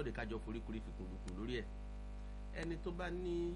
pé kájọ foríkorí fìkùnlùkùn lórí ẹ̀ ẹni tó bá ní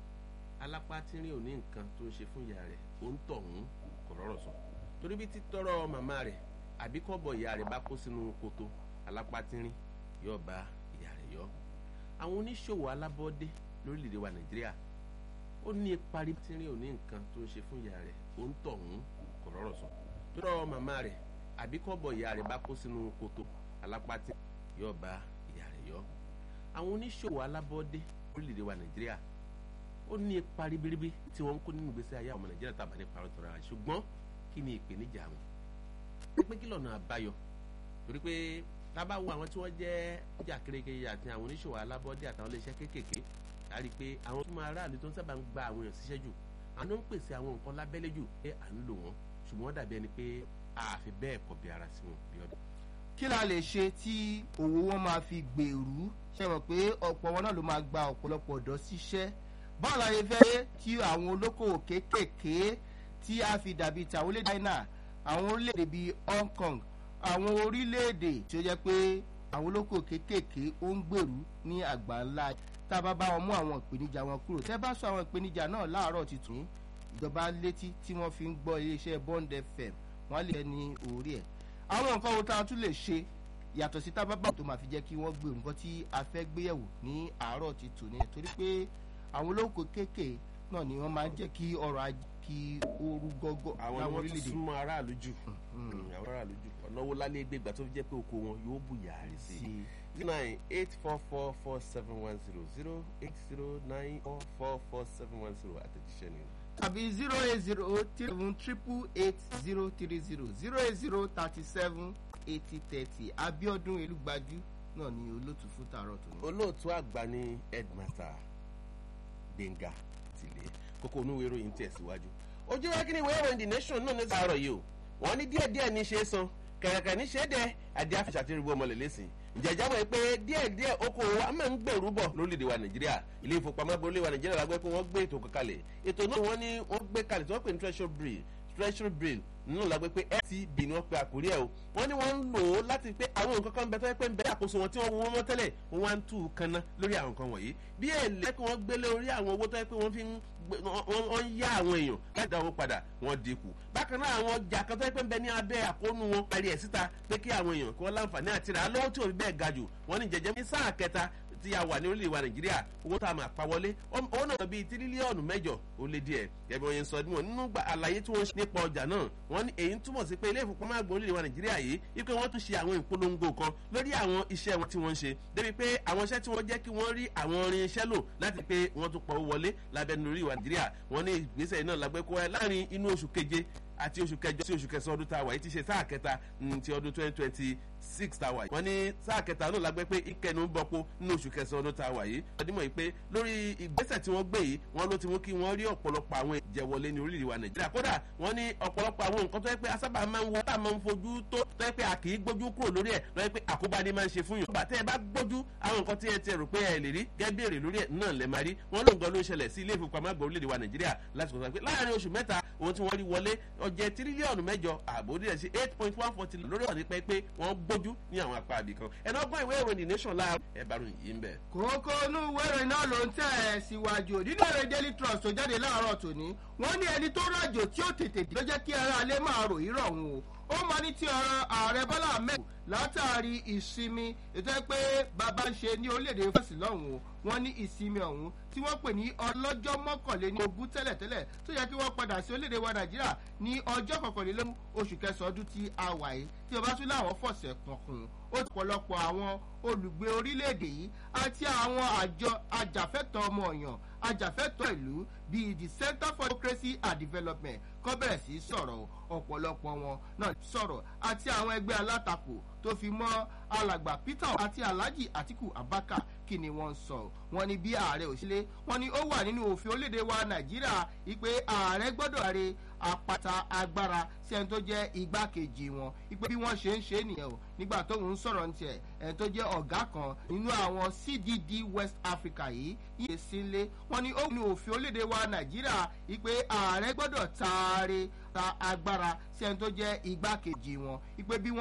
alápá tínrín ò ní nǹkan tó ń ṣe fún ìyá rẹ̀ ó ń tọ̀hún kò rọrọ̀ sọ torí bí títọ́rọ̀ màmá rẹ̀ àbí kọ́bọ̀ ìyá rẹ̀ bá kó sínú koto alápá tínrín yóò bá ìyá rẹ̀ yọ àwọn oníṣòwò alábọ́dé lórílẹ̀‐èdè wa nàìjíríà ó ní parí tínrín ò ní nǹkan tó ń ṣe fún ìyá rẹ̀ ó ń tọ̀hún kò rọrọ̀ sọ tọ́rọ̀ màmá rẹ̀ àbí kọ́bọ̀ ìyá rẹ̀ bá kó sínú koto alápá tínrín yóò bá ìyá rẹ̀ yọ àwọn oníṣòwò alábọ́dé lórílẹ̀‐èdè wa nàìjíríà ó ní ipa ribiribi tí wọ́n ń kó nínú ìgbésí ayé àwọn ọmọ nàìjíríà tàbá ní parọ́ tọ́ra rẹ̀ ṣùgbọ́n kí ni ìpèníjà wọn pé kí lọ́nà àbáyọ torí pé tábà wo àwọn tí wọ́n jẹ́ ọjà kérékèé àti àwọn oníṣòwò alábọ́dé àtàwọn iléeṣẹ́ kéékèèké a rí i pé àwọn tó máa ráàlú tó ń sábà ń gba àwọn èèyàn síṣẹ́ jù àwọn ló ń pèsè àwọn nǹkan lábẹ́lé jù pé à ń lò wọ́n ṣùgbọ́n wọ́n dàbí ẹni pé àfi bẹ́ẹ̀ kọ̀ bí ara sí wọn bí ọdún. kí la lè ṣe tí òwò wọn máa fi gbèrú ṣe mọ̀ pé ọ̀pọ̀ wọn náà ló máa gba ọ̀pọ̀lọpọ̀ ọ̀dọ́ síṣẹ́ báwo la ṣe fẹ́ kí àwọn olókòwò kéékèèké tí a fi dàbí ti àwọn orílẹ̀-èdè China àwọn orílẹ̀-èdè bíi Hong Kong àwọn orílẹ̀-èdè tí ó jẹ́ pé àwọn olókòwò kéékèèké ó ń gbèrú ní àgbà ńlá tá a bá bá wọn mú àwọn ìpèníjà wọn kúrò tẹ́ bá sọ àwọn ìpèníjà náà láàárọ̀ tuntun ìjọba létí tí wọ́n fi ń gbọ́ iléeṣẹ́ Bond FM wọ́n lè ní orí ẹ̀ àwọn nǹkan wo tá a tún lè ṣe yàtọ̀ sí tábàbà tó máa fi jẹ́ kí wọ́n gbèrú nǹkan tí a fẹ́ gbéyẹ̀wò ní àárọ̀ ti tò ní torí pé àwọn olóko kéékèé náà ni wọ́n máa ń jẹ́ kí ọrọ̀ ajé kí ooru gọ́gọ́ àwọn ni wọ́n ti súnmọ́ aráàlú jù àwọn aráàlú jù ọ̀nà wo lálẹ́ gbégbá tó fi jẹ́ pé oko wọn yóò bù yàrá sí i zero nine eight four four four seven one zero zero eight zero nine four four four seven one zero àtẹ̀jíṣẹ́ ni. tàbí zero eight zero seven triple eight zero three zero zero eight zero thirty seven eighty thirty Abíọ́dún Elúgbájú náà ni olóòtú fún tààrọ̀ tó ní. olóòtú àgbà ní headmaster Gbénga Tìlé kókó onúwèé ìròyìn tẹ̀síwájú ojú wa kí ni ìwé ìròyìn the nation náà ní sàárọ̀ yìí o wọ́n ní díẹ̀díẹ̀ ní ṣe é san kẹ̀kẹ́ ní ṣe é dẹ́ adé àfẹsàtìrìbù ọmọ lẹ́lẹ́sìn ìjẹ́jà wọ̀ pé díẹ̀díẹ̀ okòwò wa máa ń gbèrú bọ̀ lórílẹ̀‐èdè wa nàìjíríà ilé ìfowópamọ́ gbọ́lé wa nàìjíríà lágbẹ́ pé wọ́n gbé ètò kalẹ̀ ètò náà wọ́n ní wọ́n gbé kalẹ̀ tí wọ́n pè ní treasury bill treasury bill nínú lágbẹ́ pé ftb ni wọ́n pe àkórí ẹ̀ o wọ́n ní wọ́n ń lò ó láti pé àwọn nǹkan kan bẹ tó yẹ pé ń bẹ àkóso wọn tí wọ́n wọ́n mọ́ tẹ́lẹ̀ wọ́n wá ń tú u kanna lórí àwọn nǹkan wọ̀nyí bí èlé kí wọ́n gbélé orí àwọn owó tó yẹ pé wọ́n fi ń wọ́n ń yá àwọn èèyàn láti dáwọ́ padà wọ́n dínkù bákan náà àwọn ọjà kan tó yẹ pé ń bẹ ní abẹ́ àkóónú wọn parí ẹ̀ síta pé kí àwọn èèyàn kí wọ́n láǹfààní àti rà á lọ́wọ́ tí ò bẹ́ẹ̀ ga jù wọ́n ní jẹjẹ ní sáà kẹta tí a wà ní orílẹ̀-èdè wa nàìjíríà owó tá a máa pa wọlé owó náà bíi tírílíọ̀nù mẹ́jọ ó lé díẹ̀ ẹ̀bí wọn yẹn sọ ọdún wọn nínú àlàyé tí wọ́n ṣe nípa ọjà náà wọ́n ní èyí ń túmọ̀ sí pé ilé ìfowópamọ́ àgbà orílẹ̀-èdè wa nàìjíríà yìí wípé wọ́n tún ṣe àwọn ìpolongo kan lórí àwọn iṣẹ́ wọn tí wọ́n ń ṣe débi pé àwọn iṣẹ́ tí wọ́n jẹ́ kí wọ́n rí àwọn orin iṣẹ́ lò láti pé wọ́n tún pọ̀ wọlé lábẹ́nu orí wa nàìjíríà wọ́n ní ìgbésẹ̀ náà lágbẹ́ kó láàrin inú oṣù keje àti oṣù kẹjọ sí oṣù kẹsàn ọdún tá a wà yìí ti ṣe sáà kẹta ti ọdún twenty twenty six tá a wà yìí. wọ́n ní sáà kẹta náà lágbẹ́ pé ìkẹnu ń bọ́pọ̀ nínú oṣù kẹsàn ọdún tá a wà yìí. wọ́n dímọ̀ yìí pé lórí ìgbésẹ̀ tí wọ́n gbé yìí wọ́n ló ti mú kí wọ́n rí ọ̀pọ̀lọpọ̀ àwọn ìjẹ̀wọlé ní orílẹ̀-èdè wa nàìjíríà. kódà wọ́n ní ọ̀pọ̀lọpọ̀ àwọn nǹkan tó yẹ pé asábà máa ń wo tá a máa ń fojú tó tó yẹ pé a kì í gbójú kúrò lórí ẹ̀ lọ́ yẹ pé àkóbá ni máa ń ṣe fún yàn. bàtẹ́ ẹ bá gbójú àwọn nǹkan tí ẹ ti rò pé ẹ lè rí gẹ́gẹ́ bí èrè lórí ẹ̀ náà lẹ́ máa rí wọ́n lóun gan ló ń ṣẹlẹ̀ sí ilé ìfowópamọ́ àgbà orílẹ̀-èdè wa nàìjíríà láti kọ̀ọ̀kan pé láàárín oṣù mẹ́ta ohun tí wọ́n rí wọlé ọjẹ́ tírílíọ̀nù mẹ́jọ ààbò díẹ̀ sí eight point one forty lórí ọ̀nì pẹ́ pé wọ́n gbójú ní àwọn apá àbí kan ẹ̀nà ọgbọ́n ìwé ìròyìn nation la ẹ̀bàrún yìí ń bẹ̀. kókó inú ìwé ìròyìn náà ló ń tẹ̀ ẹ́ síwájú nínú èrè daily trust tó jáde láàárọ̀ tòní wọ́n ní ẹni tó rájò tí ó tètè dé ló jẹ́ kí ara alẹ́ máa rò yírọ̀ òun o ó máa ní ti ọ̀rọ̀ ààrẹ bọ́lá ahmed látàrí ìsinmi ètò ẹ pé bàbá ń ṣe ní orílẹ̀-èdè fásitì lọ́hùn o wọ́n ní ìsinmi ọ̀hún tí wọ́n pè ní ọlọ́jọ́ mọ́kànléní ogún tẹ́lẹ̀tẹ́lẹ̀ tó yẹ kí wọ́n padà sí orílẹ̀-èdè wa nàìjíríà ní ọjọ́ kọkànlélógún oṣù kẹsàn-án ọdún tí a wà yìí tí ọba tún láwọn fọ̀sẹ̀ kankan ó ti pọ̀lọpọ̀ àwọn olùgbé orílẹ̀-èdè yìí àti àwọn àjọ ajàfẹ́tọ̀ ọmọ ọ̀yàn ajàfẹ́tọ̀ ìlú bíi the center for democracy and development kọ́ bẹ̀rẹ̀ sí sọ̀rọ̀ ọ̀pọ̀lọpọ̀ wọn náà sọ̀rọ̀ àti àwọn ẹgbẹ́ alátakò tó fi mọ́ alàgbà peter àti alhaji atiku abaka kí ni wọ́n sọ wọ́n ní bí ààrẹ òṣèlè wọ́n ní ó wà nínú òfin orílẹ̀-èdè wa nàìjíríà ìpè ààrẹ gbọ́dọ̀ rè àpáta agbára sí ẹni tó jẹ́ igbákejì wọn ìpè bí wọ́n ṣe ń ṣe nìyẹn o nígbà tóun ń sọ̀rọ̀ ní tiẹ̀ ẹni tó jẹ́ ọ̀gá kan nínú àwọn cdd west africa yìí yìí sílé wọ́n ní ó wà nínú òfin orílẹ̀-èdè wa nàìjíríà ìpè ààrẹ gbọ́dọ̀ taare ta agbára sí ẹni tó jẹ́ igbákejì wọn ìpè bí wọ́n